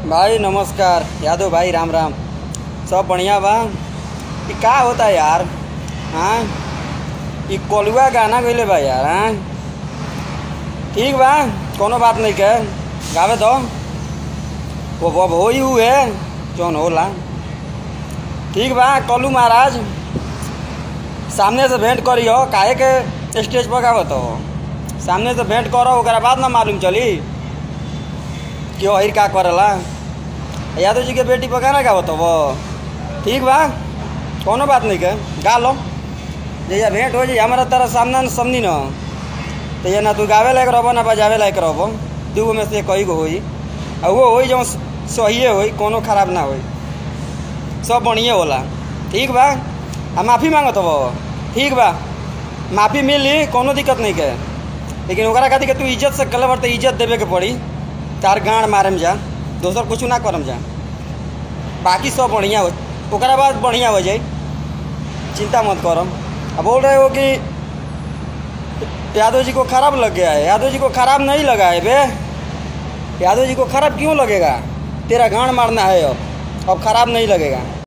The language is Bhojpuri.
भाई नमस्कार यादव भाई राम राम सब बढ़िया बा ई का होता यार हाँ ई कोलुआ गाना गइले बा यार हाँ ठीक बा कोनो बात नहीं के गावे दो वो वो हो ही हुए जौन होला ठीक बा कलू महाराज सामने से भेंट करियो काहे के स्टेज पर गावत हो सामने से भेंट करो ओकरा बाद ना मालूम चली कि अहिर का करेला यादव जी के बेटी पर गाना गावत हो वो ठीक बा कोनो बात नहीं के गा लो जैया भेंट हो जाई हमारा तरह सामना न समनी न तो ये ना तू गावे लायक रहबो ना बजावे लायक रहबो दूगो में से कई गो होई आ वो होई जो सहिए होई कोनो खराब ना होई सब बढ़िया होला ठीक बा आ माफ़ी मांगत हो ठीक बा माफ़ी मिली कोनो दिक्कत नहीं के लेकिन ओकरा खातिर के तू इज्जत से कले तो इज्जत देवे के पड़ी तार गाँड मारम जा दोसर कुछ ना करम जा बाकी सब बढ़िया हो ओकरा बाद बढ़िया हो जाई चिंता मत करम अब बोल रहे हो कि यादव जी को खराब लग गया है यादव जी को खराब नहीं लगा है बे यादव जी को खराब क्यों लगेगा तेरा गांड मारना है अब अब खराब नहीं लगेगा